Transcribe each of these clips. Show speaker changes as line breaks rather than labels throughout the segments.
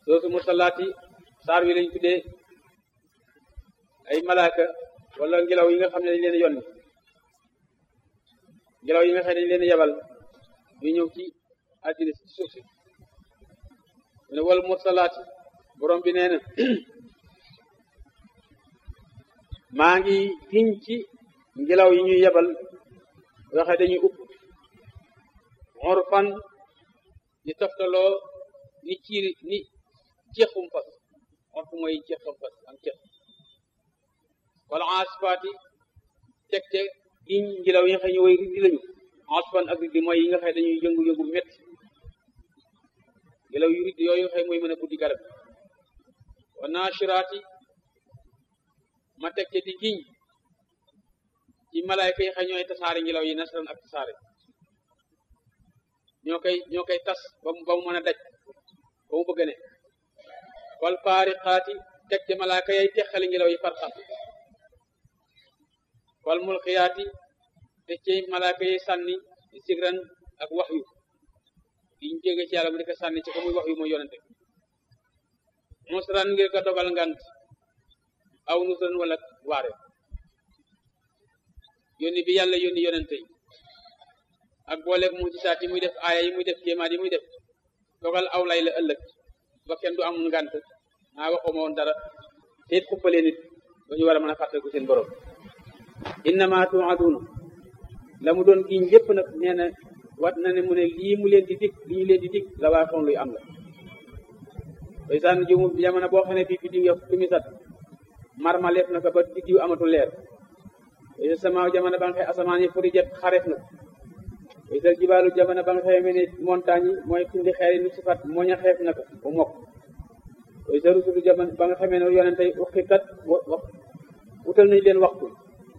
soosu mursalaati saar wi lañ tuddee ay malaaka wala ngelaw yi nga xam ne dañ leen yonni ngelaw yi nga xam ne dañ leen yebal ñu ñëw ci àddina si suuf si mu ne wal mursalaati borom bi nee na maa ngi giñ ci ngelaw yi ñuy yebal waxe dañuy upp orfan ni toftaloo ni ciiri ni ceexum fas orfu mooy ceexum fas am ceex wala asfaati teg te giñ ngelaw yi nga xam ne way riddi lañu asfan ak riddi mooy yi nga xam ne dañuy yëngu-yëngu métti ngelaw yu riddi yooyu nga xam mooy mën a buddi garab wa naashiraati ma teg te di giñ ci malaayka yi xam ñooy tasaare ngelaw yi nasran ak tasaare ñoo koy ñoo koy tas ba mu ba mu mën a daj ba mu bëgg ne wal faariqaati teg te malaayka yay teqali ngelaw yi farxam wal mulqiyaati teg ci malaayka yi sànni sigran ak wax yu diñ jóge ci yàlla mu di ko sànni ci ko muy wax yu mooy yonente musran ngir ko dogal ngant aw nusran wala waare yónni bi yàlla yónni yonente yi ak booleeg mu ci saat yi muy def aaya yi muy def kéemaat yi muy def dogal aw lay la ëllëg ba kenn du am ngant maa waxuma woon dara te it xuppalee nit ba ñu war a mën a fàttaliku seen borom innama tuaduna la mu doon giñ lépp nag nee na wat na ne mu ne lii mu leen di dig li ñu leen di dig la waa xoon luy am la bay sànn jimu jamono boo xam ne bii biddiw ya fi mi sat marma leef na ko ba biddiw amatul leer bay sama jamono ba nga xëy asamaan yi furi jet xareef na bay sal jibaalu jamono ba nga xëy ne montagne yi mooy tundi xeer yi nu sifat mooñ a xeef na ko ba mokk bay sa rusulu jamono ba nga xamee ne yonente yi uqikat wax wutal nañu leen waxtu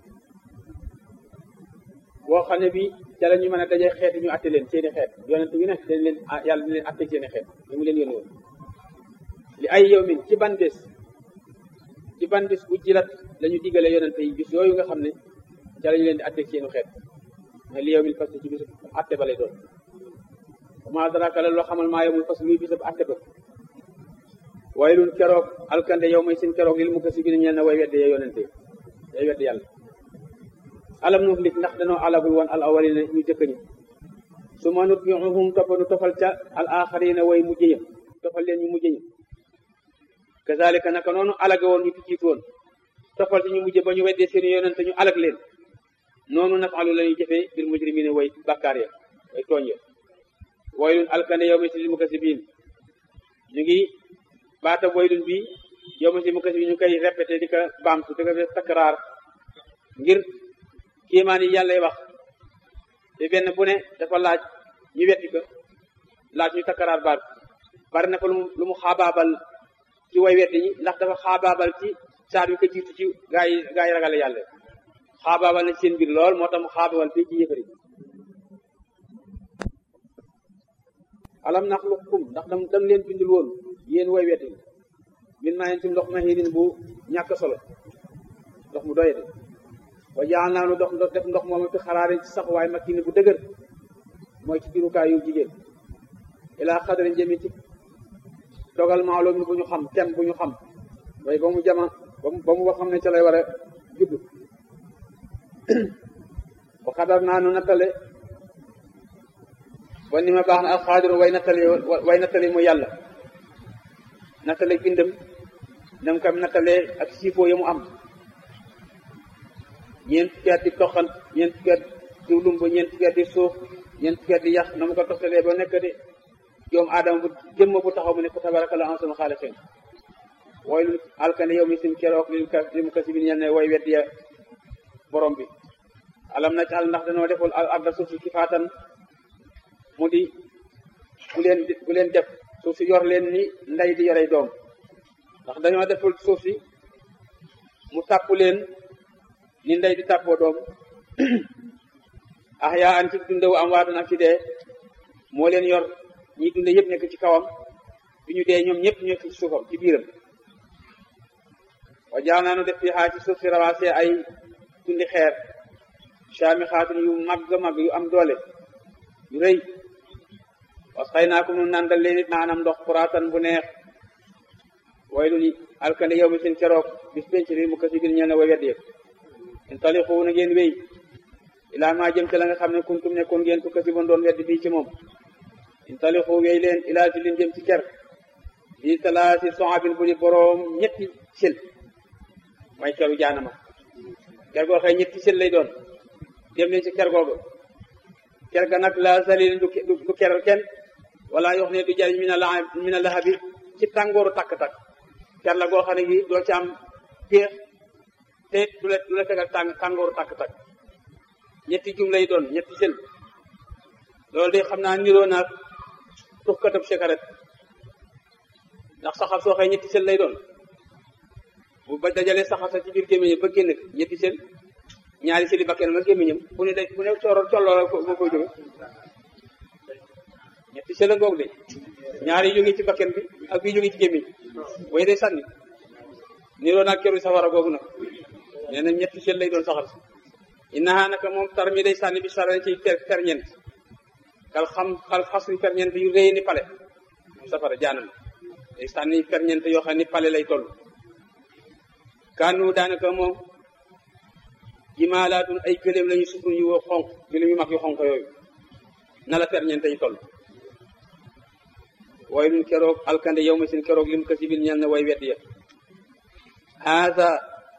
boo xam ne bi ca la ñu mën a daje xeet ñu atte leen seeni xeet yonent bi ne dañ leen yàlla dañ leen atte seeni xeet li mu leen yónni woon li ay yow min ci ban bés ci ban bés bu jilat la ñu diggalee yonente yi bis yooyu nga xam ne ca la ñu leen di atte seeni xeet mais li yow min parce que ci bisu atte ba lay doon ma daraka la loo xamal maa yowmul parce que luy bisab atte ba waaye lun keroog alkande yow may seen keroog lil mu ko si bi ñeel na way wedde ya yonente day wedde yàlla alam nu lik ndax danoo alagul woon al awalina ñu jëkk ñi su ma nutbiuhum topp nu tofal ca al axarina way mujj ya tofal leen ñu mujj ñi kazalika naka noonu alage woon ñu fi jiitu woon tofal ci ñu mujj ba ñu weddee seen yonente ñu alag leen noonu nafalu la ñuy jëfee bil mujrimina way bakkaar ya way tooñ ya waylun alkande yow ma si li mukasibiin ñu ngi baata waylun bi yow ma si mukasibiin ñu koy répété di ko baamtu di ko def takraar ngir kéemaan yi yàlla wax te benn bu ne dafa laaj ñu wetti ko laaj ñu takkaraar baat bari na ko lu mu xaabaabal ci way wetti ñi ndax dafa xaabaabal ci saar wi ko jiitu ci gaa yi gaa yi ragale yàlla xaabaabal na ci seen biir lool moo tax mu xaabaabal fii ci yëfari alam naxluqkum ndax dam dam leen bindul woon yéen way wetti min maa yeen ci ndox ma xiinin bu ñàkk solo ndox mu doyete wa jaal naa nu dox def ndox moom fi xaraare ci sax waaye makki bu dëgër mooy ci jurukaay yu jigéen ilaa xadarin jëmi ci dogal maalum bu ñu xam tem bu ñu xam waaye ba mu jama ba mu xam ne ca lay war a judd wa xadar naa nu nattale wa ni ma baax na alxaadiru way nattale way nattale mu yàlla nattale bindam nam kam nattale ak siifoo ya mu am ñeent fukki at di toxal ñeent fukki at di lumb ñeent fukki at di suuf ñeent fukki at di yàq na mu ko toxtalee ba nekk di joom aadama bu jëmm bu taxaw mu ne ko tabaraka la ansunu xaaliqin wooy lu alkane yow mi sim keroog lil ka li mu kasi bi ñel ne way weddi ya borom bi alam na al ndax dañoo deful al arda suuf si kifaatan mu di bu leen bu leen def suuf si yor leen ni ndey di yorey doom ndax dañoo deful suuf si mu tàpp leen ni ndey di tàppoo doom ah yaa an ci dundewu am waatan ak ci dee moo leen yor ñi dunde yëpp nekk ci kawam bi ñu dee ñoom ñëpp nekk ci suufam ci biiram wa jaa naanu def fi xaa ci suuf si rawaasee ay tundi xeer caami xaatun yu màgg màgg yu am doole yu rëy was xëy naa ko nu nandal leen it naanam ndox puraatan bu neex way lu ni alkande yow mi seen keroog bis penc bi mu kasi bir ñeel na way weddi intaliqu na ngeen wéy ilaa maa jëm ci la nga xam ne kuntum nekkoon ngeen tu kasi bon doon weddi bii ci moom intaliqu wéy leen ilaa si lin jëm ci ker di talaasi soabin bu di boroom ñetti sel mooy keru jaanama ker goo xëy ñetti sel lay doon dem leen ci ker googu ker ga nag la salil du du keral kenn wala yox ne du jariñ mina la mina lahabi ci tàngooru takk-takk ker la goo xam ne gi doo ci am péex te du la du la fegal tàng tàngooru takk-takk ñetti jum lay doon ñetti sel loolu de xam naa niroo naag tux katab sekaret ndax saxar soo xëy ñetti sel lay doon bu ba dajalee saxar sa ci biir gémmiñam ba génn ñetti sel ñaari seli bakken ma gémmiñam bu ne day bu ne cooro tolloo moo koy jóge ñetti sel a ngoog de ñaari jóge ci bakken bi ak bii jóge ci gémmiñ way day sànni niroo naag keru safara googu nag nee na ñetti sel lay doon saxar si innaha naka moom tar mi day sànni bi sara ci ferñeent kal xam xal xasri ferñeent yu réy ni pale safara jaanam day sànni ferñeent yoo xam ni pale lay toll kanu daanaka moom jimaalaatun ay gëléem lañu sukun yu xonq gëléem yu mag yu xonq yooyu na la ferñeent yi toll way lun keroog alkande yow ma seen keroog lim kasibin ñeel na way wedd ya haada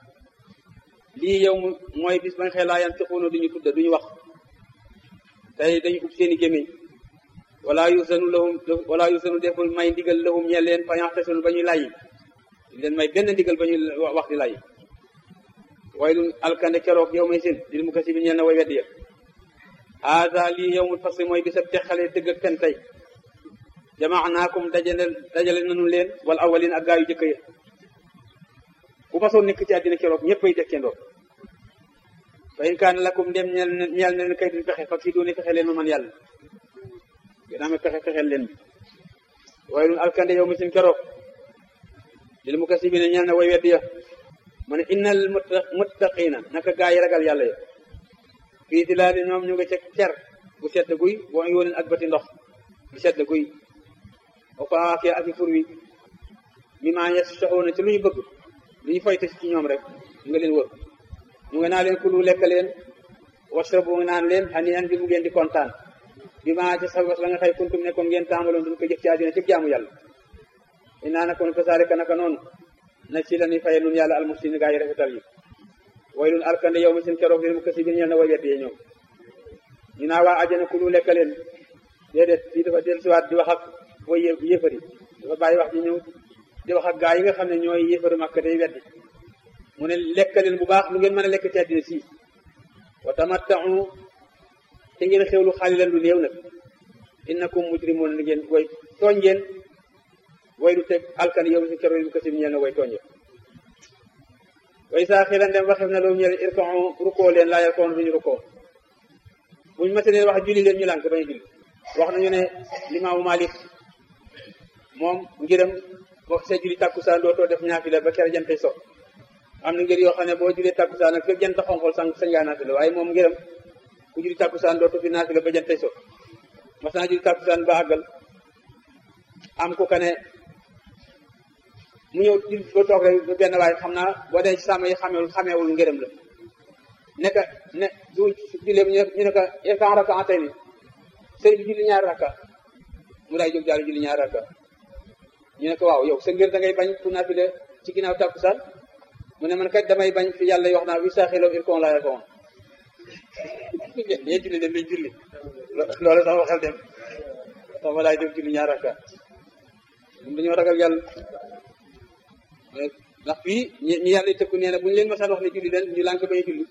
lii yow mooy bis ba nga xëy laa yantiquuna duñu tudda duñu wax tey dañu ub seeni gémmiñ wala yusanu lahum wala yusanu deful may ndigal lahum ñeel leen fa yaxtasinu ba ñuy layyi leen may benn ndigal ba ñuy wax di layyi waylun alkande keroog yow may seen dil mu kasi bi ñeel na way weddi ya haada lii yow mu fasli mooy bisab texale dëgg ak fen tey jamaanaakum dajale dajale nanu leen wal awalin ak gaa yu jëkk ya bu masoon nekk ci àddina keroog ñëpp ay dekkendoo fa in kaan lakum dem ñeel ñeel ne kay duñ pexe fa kii dooni fexe leen ma man yàlla gën a pexe fexeel leen bi waaye lun alkande yow mi sin keroog lil mu kasi bi ne ñeel na way weddi ya ma ne innal muttaqina naka gaa yi ragal yàlla ya fii di laa di ñoom ñu nga ca cer bu sedd guy boo yóonen ak bati ndox bu sedd guy o faakee ak i fur wi mi maa yes soxoona ci lu ñu bëgg lu ñu foyte ci ñoom rek ñu nga leen wër ñu nga naa leen kulu lekk leen washrabu nga naan leen xani an bi mu ngeen di kontaan bi maa ci sabas la nga xëy kuntum nekkoon ngeen taamaloon duñ ko jëf ci àddina ci jaamu yàlla inaa nakoon kasaalika naka noonu na ci la ni faye nun yàlla almuslimin gaa yi rafetal yi way lun alkande yow mi seen keroog leen mu kasi bi ñeel na way weddee ñoom ñu naa waa àjjana kulu lekk leen déedéet fii dafa dellusiwaat di wax ak way yëfari dafa bàyyi wax ji ñëw di wax ak gaa yi nga xam ne ñooy yëfari Makka day weddi mu ne lekk leen bu baax lu ngeen mën a lekk ci àddina sii wa tamatta'u te ngeen xewlu xaalilan lu néew nag innakum mujrimun li ngeen way tooñ ngeen way du teg alkan yow si keroog bu kasi bi ñeel na way tooñ way saa xilan dem waxef na loolu ñeel irka'u rukkoo leen laa yarkoon duñu rukkoo buñu mase leen wax julli leen ñu lànk bañu julli wax nañu ne limaamu Malik moom ngiram boo see julli tàkkusaan dootoo def naafila ba kere jantay so am na ngir yoo xam ne boo jullee tàkkusaan nag fekk jant xonqol sang sañ ngaa naafila waaye moom ngiram ku julli tàkkusaan dootoo fi naafila ba jantay so mas naa julli tàkkusaan ba àggal am ku ka ne mu ñëw julli ba toog rek benn waaye xam naa boo dee ci sàmm yi xamewul xamewul ngërëm la ne ka ne du jullee ñu ne ko irkan raka tey ni sëriñ bi julli ñaari rakka mu daay jóg daal julli ñaari rakka ñu ne ko waaw yow sa ngir da ngay bañ pour naafile ci ginnaaw tàkkusaan mu ne man kat damay bañ fi yàlla wax naa wi saaxilaw il kon laa yakoon yee julli dem dañ julli loolu sax waxel dem sax ma daay jóg julli ñaari rakka ñun dañoo ragal yàlla ndax fii ñi yàlla tëkku nee na bu ñu leen masal wax ne julli leen ñu lànk bañ julli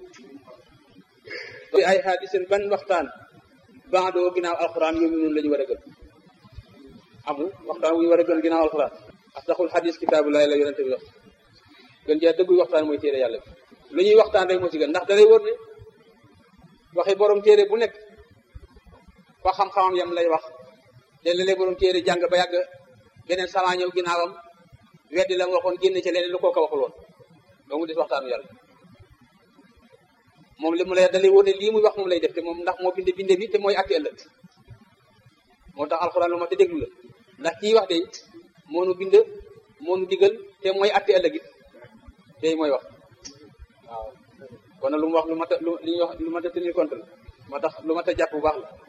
ay xaadisen ban waxtaan baadoo ginnaaw alxuraan yow mi noonu la ñu war a gën amul waxtaan wu ñu war a gën ginnaaw alxuraan asdaxul xadis kitaabullahi la yonente bi wax gën jaa dëgguy waxtaan mooy téere yàlla bi lu ñuy waxtaan rek moo ci gën ndax dalay wër ne waxi borom téere bu nekk fa xam-xamam yam lay wax te léeg-léeg borom téere jàng ba yàgg beneen sama ñëw ginnaawam weddi la mu waxoon génn ci leneen lu kooka waxul woon donc mu des waxtaanu yàlla moom li mu lay dalay wóor ne lii muy wax moom lay def te moom ndax moo binde binde bi te mooy àtte ëllëg moo tax alxuraan lu ma te déglu la ndax kii wax de moo nu bind moo nu digal te te mooy atte ëllëg it tey mooy wax waaw kon nag lu mu wax lu mat a lu li ñuy wax lu mat a tenir compte la moo tax lu mat a jàpp bu baax la